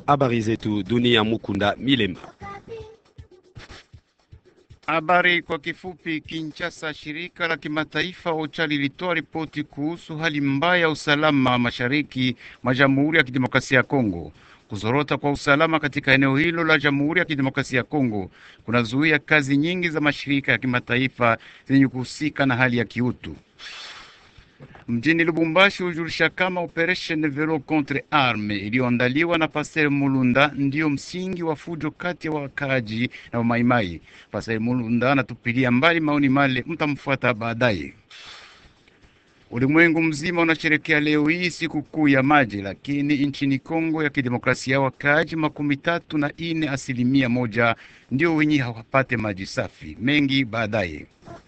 Habari zetu dunia. Mukunda Milemba. Habari kwa kifupi. Kinshasa, shirika la kimataifa OCHA lilitoa ripoti kuhusu hali mbaya ya usalama mashariki mwa Jamhuri ya Kidemokrasia ya Kongo. Kuzorota kwa usalama katika eneo hilo la Jamhuri ya Kidemokrasia ya Kongo kunazuia kazi nyingi za mashirika ya kimataifa zenye kuhusika na hali ya kiutu. Mjini Lubumbashi hujulisha kama operation Velo contre arme iliyoandaliwa na Pasteur Mulunda ndiyo msingi wa fujo kati ya wakaaji na wamaimai. Pasteur Mulunda anatupilia mbali maoni male, mtamfuata baadaye. Ulimwengu mzima unasherekea leo hii siku kuu ya maji, lakini nchini Kongo ya Kidemokrasia wakaaji makumi tatu na ine asilimia moja ndio wenye hawapate maji safi. Mengi baadaye.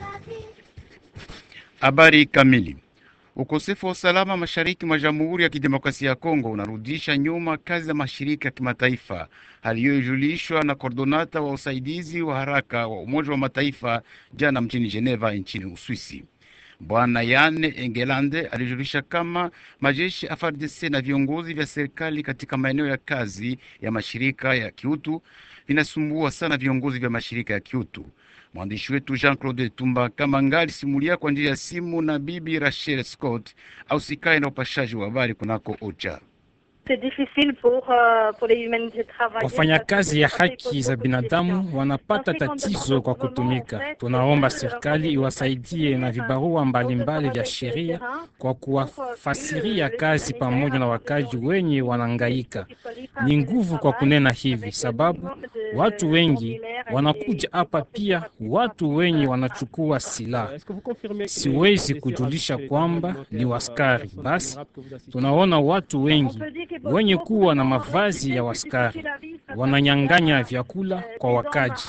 Habari kamili Ukosefu wa usalama mashariki mwa Jamhuri ya Kidemokrasia ya Kongo unarudisha nyuma kazi za mashirika ya kimataifa. Hali hiyo ilijulishwa na kordonata wa usaidizi wa haraka wa Umoja wa Mataifa jana mjini Geneva nchini Uswisi. Bwana Yane Engelande alijulisha kama majeshi ya FARDC na viongozi vya serikali katika maeneo ya kazi ya mashirika ya kiutu vinasumbua sana viongozi vya mashirika ya kiutu. Mwandishi wetu Jean Claude Tumba Kamanga alisimulia kwa njia ya simu na bibi Rachel Scott au sikae na upashaji wa habari kunako OCHA. Wafanyakazi ya haki za binadamu wanapata tatizo kwa kutumika. Tunaomba serikali iwasaidie na vibarua mbalimbali vya sheria kwa kuwafasiria kazi pamoja na wakaji wenye wanangaika. Ni nguvu kwa kunena hivi, sababu watu wengi wanakuja hapa, pia watu wenye wanachukua silaha. Siwezi kujulisha kwamba ni waskari. Basi tunaona watu wengi wenye kuwa na mavazi ya waskari wananyang'anya vyakula kwa wakaji.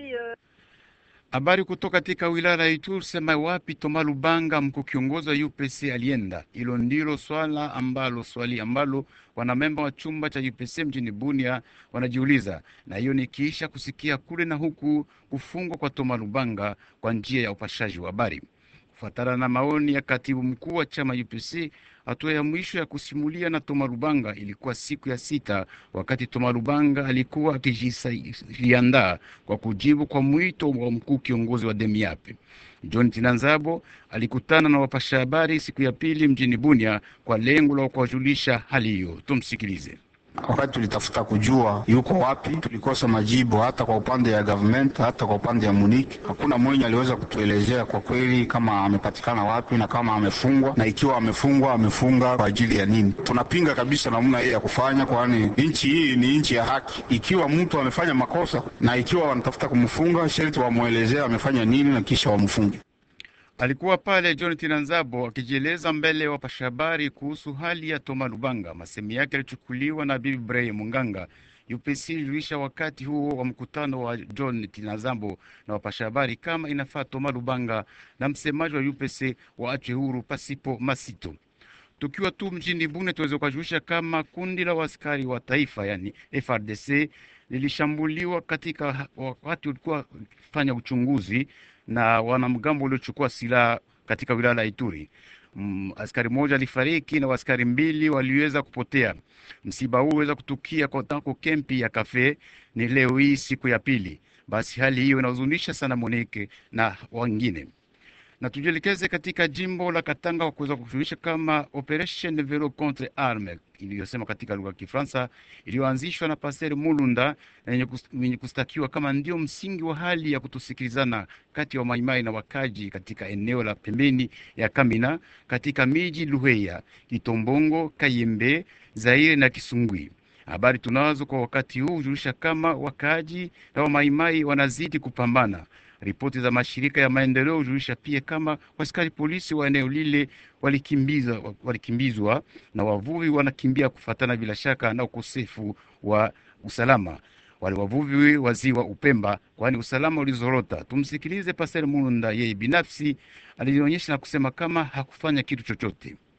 Habari kutoka katika wilaya ya Ituri sema wapi Toma Lubanga, mkuu kiongozi wa UPC alienda. Hilo ndilo swala ambalo swali ambalo wanamemba wa chumba cha UPC mjini Bunia wanajiuliza, na hiyo ni kisha kusikia kule na huku kufungwa kwa Toma Lubanga kwa njia ya upashaji wa habari. Kufuatana na maoni ya katibu mkuu wa chama UPC, hatua ya mwisho ya kusimulia na Toma Lubanga ilikuwa siku ya sita, wakati Toma Lubanga alikuwa akijiandaa kwa kujibu kwa mwito wa mkuu kiongozi wa Demiape. John Tinanzabo alikutana na wapasha habari siku ya pili mjini Bunia kwa lengo la kuwajulisha hali hiyo. Tumsikilize. Wakati tulitafuta kujua yuko wapi, tulikosa majibu, hata kwa upande ya government, hata kwa upande ya Munich. Hakuna mwenye aliweza kutuelezea kwa kweli kama amepatikana wapi na kama amefungwa, na ikiwa amefungwa, amefunga kwa ajili ya nini. Tunapinga kabisa namna hii ya kufanya, kwani nchi hii ni nchi ya haki. Ikiwa mtu amefanya makosa na ikiwa wanatafuta kumfunga, sharti wamwelezea amefanya nini na kisha wamfunge. Alikuwa pale John Tinanzabo akijieleza mbele ya wapasha habari kuhusu hali ya Toma Lubanga. Masemi yake yalichukuliwa na Bibi Bray Munganga. UPC ilijulisha wakati huo wa mkutano wa John Tinazambo na wapasha habari kama inafaa Toma Lubanga na msemaji wa UPC waachwe huru pasipo masito. Tukiwa tu mjini Bune, tuweze kujulisha kama kundi la waskari wa taifa yani FRDC lilishambuliwa katika wakati ulikuwa fanya uchunguzi na wanamgambo waliochukua silaha katika wilaya la Ituri. Mm, askari mmoja alifariki na askari mbili waliweza kupotea. Msiba huu uweza kutukia kwa tanko kempi ya kafe ni leo hii siku ya pili. Basi hali hiyo inahuzunisha sana Monike na wengine na tujielekeze katika jimbo la Katanga kwa kuweza kushughulisha kama operation Velo contre arme iliyosema katika lugha ya Kifaransa iliyoanzishwa na Pasteur Mulunda na yenye kustakiwa kama ndio msingi wa hali ya kutosikilizana kati ya wa wamaimai na wakaji katika eneo la pembeni ya Kamina katika miji Luheya, Kitombongo, Kayembe, Zaire na Kisungwi. Habari tunazo kwa wakati huu hujulisha kama wakaaji na wamaimai wanazidi kupambana. Ripoti za mashirika ya maendeleo hujulisha pia kama askari polisi wa eneo lile walikimbizwa, walikimbizwa na wavuvi wanakimbia kufatana bila shaka na ukosefu wa usalama. Wale wavuvi wa ziwa Upemba, kwani usalama ulizorota. Tumsikilize Pastor Mulunda, yeye binafsi alionyesha na kusema kama hakufanya kitu chochote.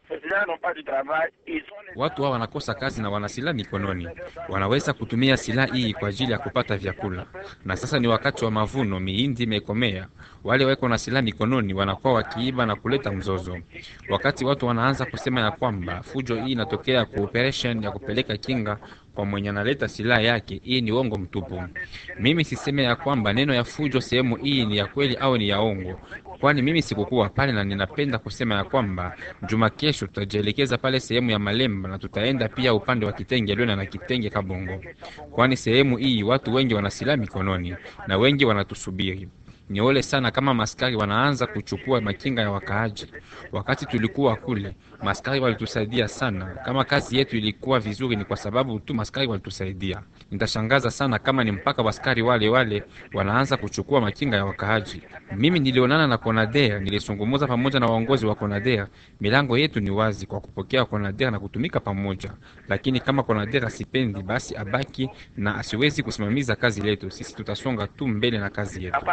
Watu hao wanakosa kazi na wana silaha mikononi, wanaweza kutumia silaha hii kwa ajili ya kupata vyakula. Na sasa ni wakati wa mavuno, mihindi imekomea. Wale weko na silaha mikononi wanakuwa wakiiba na kuleta mzozo. Wakati watu wanaanza kusema ya kwamba fujo hii inatokea kwa operation ya kupeleka kinga kwa mwenye analeta silaha yake, hii ni uongo mtupu. Mimi siseme ya kwamba neno ya fujo sehemu hii ni ya kweli au ni ya ongo, kwani mimi sikukuwa pale, na ninapenda kusema ya kwamba juma kesho tutajielekeza pale sehemu ya Malemba na tutaenda pia upande wa Kitenge Lwena na Kitenge Kabongo, kwani sehemu hii watu wengi wana silaha mikononi na wengi wanatusubiri. Ni ole sana kama maskari wanaanza kuchukua makinga ya wakaaji. Wakati tulikuwa kule, maskari walitusaidia sana. Kama kazi yetu ilikuwa vizuri, ni kwa sababu tu maskari walitusaidia. Nitashangaza sana kama ni mpaka waskari wale wale wanaanza kuchukua makinga ya wakaaji. Mimi nilionana na Konader, nilisungumuza pamoja na waongozi wa Konader. Milango yetu ni wazi kwa kupokea Konader na kutumika pamoja, lakini kama Konader asipendi, basi abaki na asiwezi kusimamiza kazi letu. Sisi tutasonga tu mbele na kazi yetu.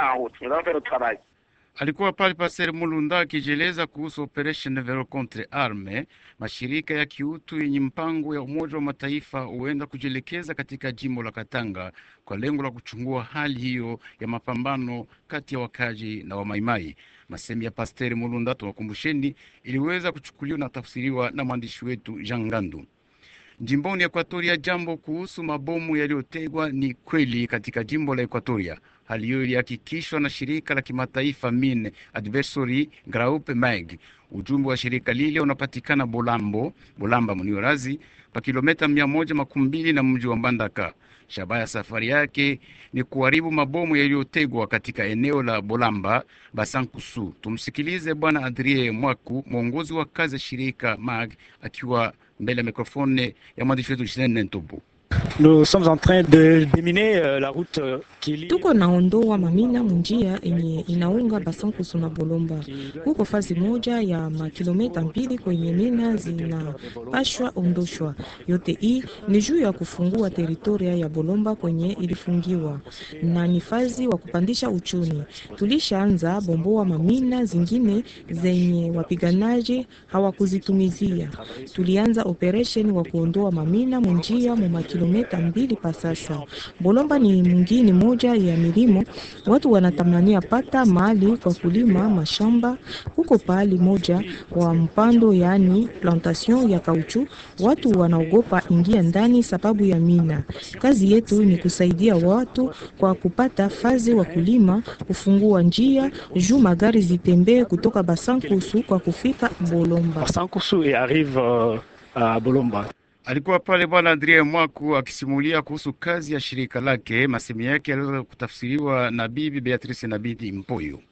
Alikuwa pale Pasteur Mulunda akijieleza kuhusu operation Vero contre arme. Mashirika ya kiutu yenye mpango ya Umoja wa Mataifa huenda kujielekeza katika jimbo la Katanga kwa lengo la kuchungua hali hiyo ya mapambano kati ya wakaji na wamaimai. Masemi ya Pasteur Mulunda, tuwakumbusheni, iliweza kuchukuliwa na tafsiriwa na mwandishi wetu Jean Ngandu. Jimboni Ekuatoria, jambo kuhusu mabomu yaliyotegwa ni kweli katika jimbo la Ekuatoria. Hali hiyo ilihakikishwa na shirika la kimataifa Mine Advisory Group MAG. Ujumbe wa shirika lile unapatikana Bolambo, Bolamba Muniorazi, pa kilomita mia moja makumi mbili na mji wa Mbandaka. Shabaha ya safari yake ni kuharibu mabomu yaliyotegwa katika eneo la Bolamba Basankusu. Tumsikilize Bwana Adrie Mwaku, mwongozi wa kazi ya shirika MAG, akiwa mbele ya mikrofone ya mwandishi wetu Jeanne Ntobo. Nous sommes en train de déminer euh, la route euh, qui lie tuko naondoa mamina munjia yenye inaunga Basankusu na Bolomba. Huko fazi moja ya makilometa mbili kwenye mina zinapashwa ondoshwa. Yote hii ni juu ya kufungua teritoria ya Bolomba kwenye ilifungiwa, na ni fazi wa kupandisha uchumi. Tulishaanza bomboa mamina zingine zenye wapiganaji hawakuzitumizia. Tulianza operation wa kuondoa mamina munjia mu makilometa mbili pa sasa. Bolomba ni mwingine moja ya milimo, watu wanatamania pata mahali kwa kulima mashamba. Huko pahali moja wa mpando, yaani plantation ya kauchu, watu wanaogopa ingia ndani sababu ya mina. Kazi yetu ni kusaidia watu kwa kupata fazi wa kulima, kufungua njia juu magari zitembee kutoka Basankusu kwa kufika Bolomba. Basankusu et arrive euh, à Bolomba. Alikuwa pale bwana Adrien Mwaku akisimulia kuhusu kazi ya shirika lake. Masemi yake yaliweza kutafsiriwa na bibi Beatrice na bibi Mpoyo.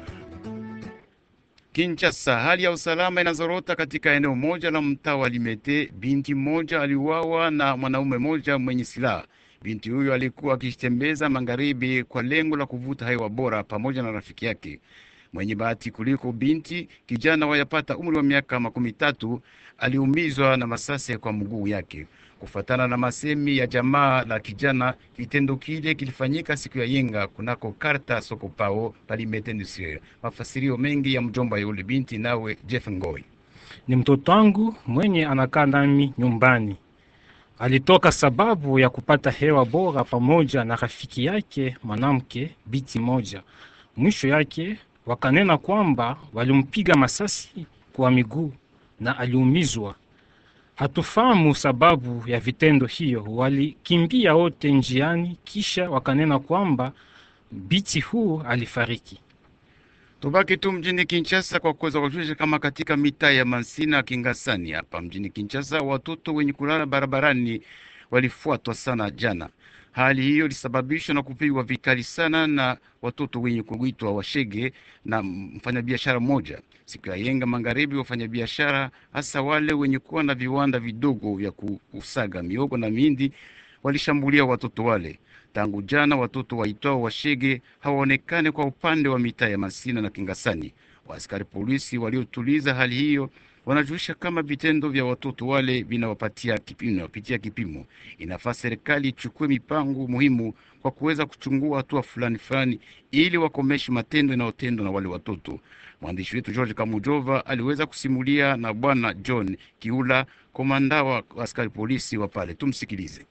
Kinshasa, hali ya usalama inazorota katika eneo moja la mtaa wa Limete. Binti mmoja aliuawa na mwanaume mmoja mwenye silaha. Binti huyo alikuwa akitembeza magharibi kwa lengo la kuvuta hewa bora pamoja na rafiki yake mwenye bahati kuliko binti. Kijana wayapata umri wa miaka makumi tatu aliumizwa na masasi kwa mguu yake. Kufatana na masemi ya jamaa la kijana, kitendo kile kilifanyika siku ya yenga kunako karta soko pao palimete industriel. Mafasirio mengi ya mjomba yule binti, nawe Jeff Ngoi. Ni mtoto wangu mwenye anakaa nami nyumbani. Alitoka sababu ya kupata hewa bora pamoja na rafiki yake mwanamke biti moja. Mwisho yake wakanena kwamba walimpiga masasi kwa miguu na aliumizwa. Hatufahamu sababu ya vitendo hiyo. Walikimbia wote njiani, kisha wakanena kwamba biti huu alifariki. Tubaki tu mjini Kinshasa kwa kuweza kujulisha kama katika mitaa ya Mansina Kingasani hapa mjini Kinshasa, watoto wenye kulala barabarani walifuatwa sana jana. Hali hiyo ilisababishwa na kupigwa vikali sana na watoto wenye kuitwa washege na mfanyabiashara mmoja siku ya yenga magharibi. Wafanyabiashara hasa wale wenye kuwa na viwanda vidogo vya kusaga miogo na mindi walishambulia watoto wale. Tangu jana watoto waitwao washege hawaonekane kwa upande wa mitaa ya Masina na Kingasani. Waaskari polisi waliotuliza hali hiyo wanajulisha kama vitendo vya watoto wale vinawapatia kipimo, vinawapitia kipimo. Inafaa serikali ichukue mipango muhimu kwa kuweza kuchungua hatua fulani fulani ili wakomeshe matendo yanayotendwa na wale watoto. Mwandishi wetu George Kamujova aliweza kusimulia na bwana John Kiula, komanda wa askari polisi wa pale. Tumsikilize.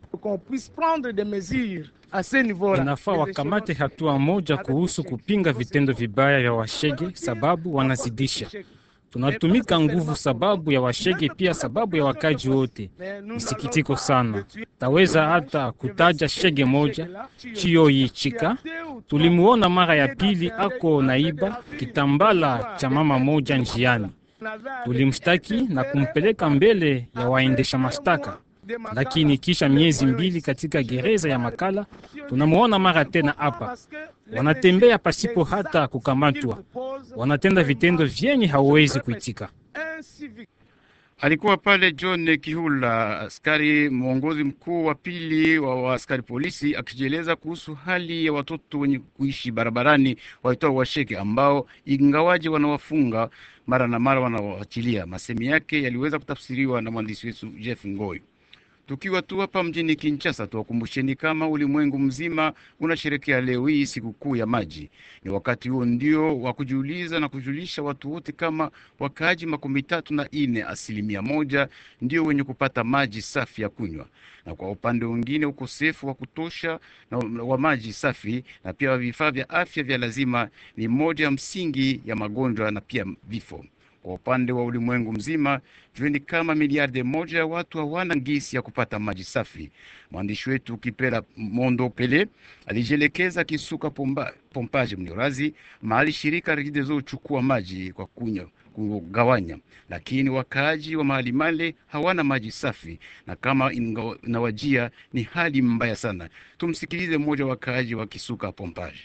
Inafaa wakamate hatua moja kuhusu kupinga vitendo vibaya vya washege, sababu wanazidisha. Tunatumika nguvu sababu ya washege, pia sababu ya wakaji wote. Msikitiko sana, taweza hata kutaja shege moja Chiyoyi Chika. Tulimuona mara ya pili ako naiba kitambala cha mama moja njiani, tulimshtaki na kumpeleka mbele ya waendesha mashtaka lakini kisha miezi mbili katika gereza ya Makala tunamuona mara tena hapa. Wanatembea pasipo hata kukamatwa, wanatenda vitendo vyenye hauwezi kuitika. Alikuwa pale John Kihula, askari mwongozi mkuu wa pili wa askari polisi, akijieleza kuhusu hali ya watoto wenye kuishi barabarani waitwa washeke, ambao ingawaje wanawafunga mara na mara wanawaachilia. Masemi yake yaliweza kutafsiriwa na mwandishi wetu Jeff Ngoi. Tukiwa tu hapa mjini Kinshasa, tuwakumbusheni kama ulimwengu mzima unasherekea leo hii sikukuu ya maji. Ni wakati huo ndio wa kujiuliza na kujulisha watu wote kama wakaaji makumi tatu na ine asilimia moja ndio wenye kupata maji safi ya kunywa, na kwa upande mwingine ukosefu wa kutosha na wa maji safi na pia vifaa vya afya vya lazima ni moja ya msingi ya magonjwa na pia vifo. Kwa upande wa ulimwengu mzima jueni kama miliardi moja ya watu hawana ngisi ya kupata maji safi. Mwandishi wetu Kipela Mondo Pele alijielekeza Kisuka pomba, pompaje mniorazi mahali shirika Regideso huchukua maji kwa kunywa kugawanya, lakini wakaaji wa mahali male hawana maji safi, na kama inawajia ni hali mbaya sana. Tumsikilize mmoja wa wakaaji wa Kisuka pompaje.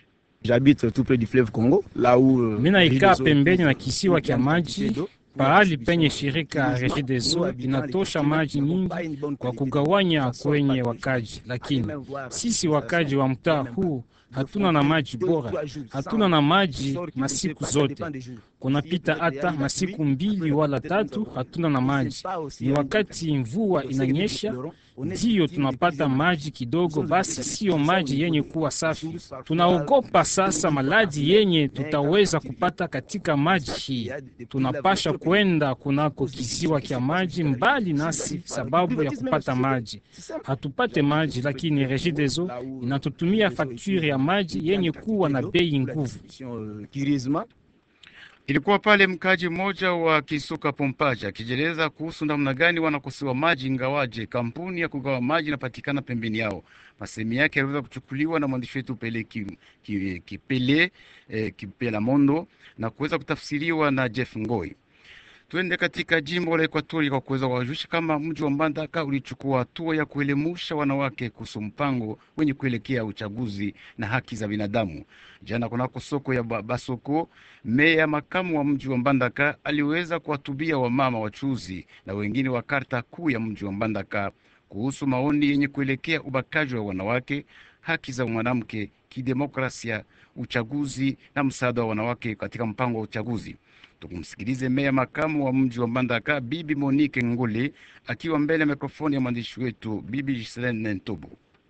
Mina ikaa pembeni na kisiwa kya maji pahali penye shirika Regideso inatosha maji nyingi kwa kugawanya kwenye wakaji, lakini sisi wakaji wa mtaa huu hatuna na maji bora, hatuna na maji masiku zote. Kunapita hata masiku mbili wala tatu hatuna na maji. Ni wakati mvua inanyesha ndiyo tunapata maji kidogo, basi siyo maji yenye kuwa safi. Tunaogopa sasa maladhi yenye tutaweza kupata katika maji hii. Tunapasha kwenda kunako kisiwa kya maji mbali nasi sababu ya kupata maji. Hatupate maji, lakini Regideso inatutumia fakturi ya maji yenye kuwa na bei nguvu. Ilikuwa pale mkaji mmoja wa Kisuka Pompaja akijeleza kuhusu namna gani wanakosewa maji, ingawaje kampuni ya kugawa maji inapatikana pembeni yao. Masemi yake yaliweza kuchukuliwa na mwandishi wetu Pele Kipele ki, ki eh, Kipela Mondo na kuweza kutafsiriwa na Jeff Ngoi. Twende katika jimbo la Ekwatori kwa kuweza kuwajulisha kama mji wa Mbandaka ulichukua hatua ya kuelemusha wanawake kuhusu mpango wenye kuelekea uchaguzi na haki za binadamu. Jana kunako soko ya Basoko, meya makamu wa mji wa Mbandaka aliweza kuwatubia wamama wachuuzi na wengine wa karta kuu ya mji wa Mbandaka kuhusu maoni yenye kuelekea ubakaji wa wanawake, haki za mwanamke, kidemokrasia, uchaguzi na msaada wa wanawake katika mpango wa uchaguzi. Tukumsikilize meya makamu wa mji wa Mbandaka Bibi Monique Nguli akiwa mbele ya mikrofoni ya mwandishi wetu Bibi Giselene Ntobo.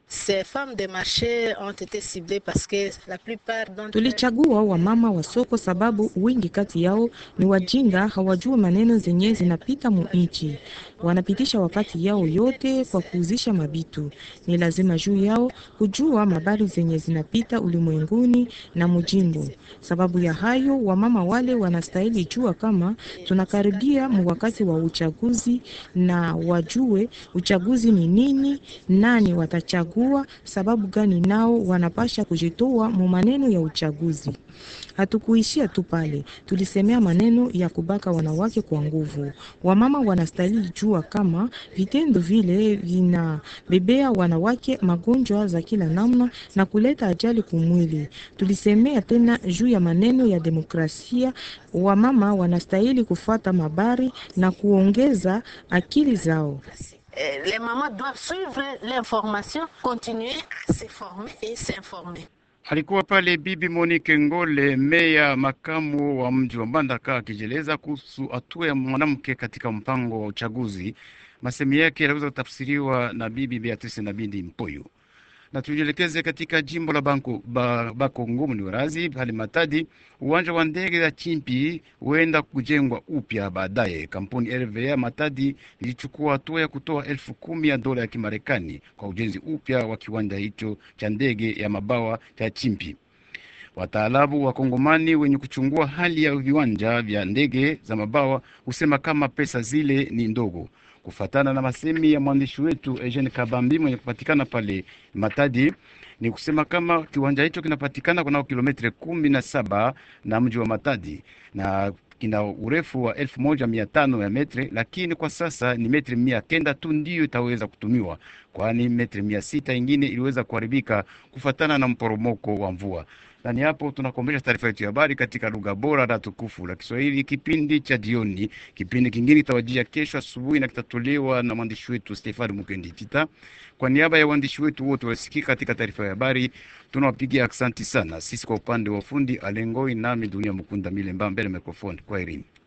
Tulichagua wamama wa soko sababu wingi kati yao ni wajinga, hawajui maneno zenye zinapita mu nchi, wanapitisha wakati yao yote kwa kuuzisha mabitu. Ni lazima juu yao kujua mabari zenye zinapita ulimwenguni na mujimbo. Sababu ya hayo, wamama wale wanastahili jua kama tunakaribia mu wakati wa uchaguzi, na wajue uchaguzi ni nini, nani watachagua sababu gani nao wanapasha kujitoa mu maneno ya uchaguzi. Hatukuishia tu pale, tulisemea maneno ya kubaka wanawake kwa nguvu. Wamama wanastahili jua kama vitendo vile vinabebea wanawake magonjwa za kila namna na kuleta ajali kumwili. Tulisemea tena juu ya maneno ya demokrasia. Wamama wanastahili kufata mabari na kuongeza akili zao. Les mamans doivent suivre l'information, continuer à se former et s'informer. Alikuwa pale Bibi Monique Ngole, meya makamu wa mji wa Mbandaka, akijeleza kuhusu hatua ya mwanamke katika mpango wa uchaguzi. Masemi yake yanaweza kutafsiriwa na Bibi Beatrice na Bindi Mpoyo. Na tujielekeze katika jimbo la Banko, ba, Bakongo mniwarazi hali Matadi. Uwanja wa ndege ya Chimpi huenda kujengwa upya baadaye. Kampuni RVA Matadi ilichukua hatua ya kutoa elfu kumi ya dola ya Kimarekani kwa ujenzi upya wa kiwanja hicho cha ndege ya mabawa cha Chimpi. Wataalamu wa Kongomani wenye kuchungua hali ya viwanja vya ndege za mabawa husema kama pesa zile ni ndogo. Kufatana na masemi ya mwandishi wetu Eugene Kabambi mwenye kupatikana pale Matadi, ni kusema kama kiwanja hicho kinapatikana kunao kilometre kumi na saba na mji wa Matadi na kina urefu wa elfu moja mia tano ya metre, lakini kwa sasa ni metri mia kenda tu ndiyo itaweza kutumiwa, kwani metri mia sita ingine iliweza kuharibika kufatana na mporomoko wa mvua. Na ni hapo tunakombesha taarifa yetu ya habari katika lugha bora na tukufu la Kiswahili, kipindi cha jioni. Kipindi kingine kitawajia kesho asubuhi na kitatolewa na mwandishi wetu Stefani Mukendi Tita. Kwa niaba ya waandishi wetu wote wasikika katika taarifa ya habari, tunawapigia aksanti sana. Sisi kwa upande wa fundi Alengoi, nami Dunia Mukunda Milemba mbele mikrofoni. Kwa herini.